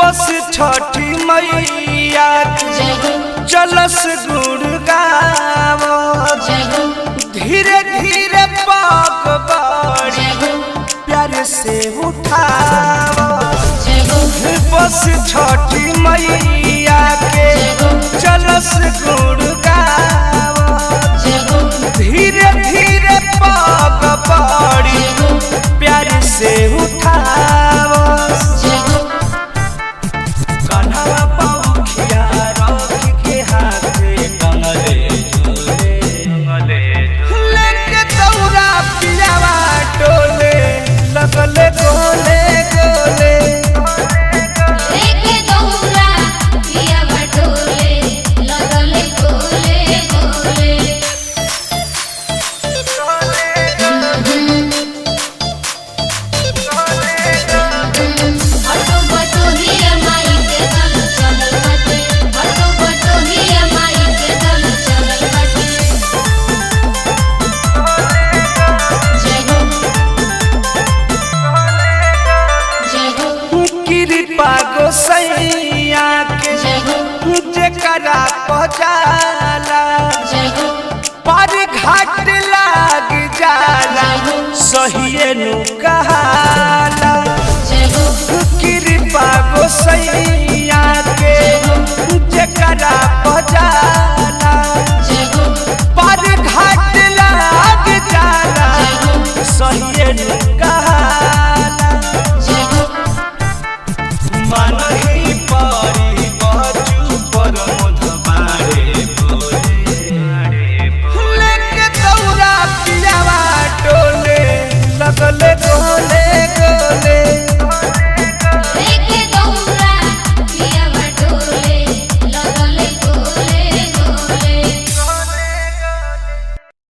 बस छठी मैया के जय हो चलस गुड़ गावो जय हो धीरे धीरे पाक बड़ी जय हो प्यार से उठावो जय हो बस छठी मैया के चलस गुड़ गावो जय हो धीरे धीरे पाक बड़ी जय हो प्यार से उठावो जय हो कन्हवा पौखिया रख के हाथे कंगले झूले लेके दौरा पियावा टोले लगले गोले गोले लेके दौरा पिया बटोले लगले गोले गोले बटो बटो हिया माई के दल चलल बाटे बटो बटो हिया माई के दल चलल बाटे जय हो जय हो कृपा गोसैया के जय हो जेकरा पहुँचा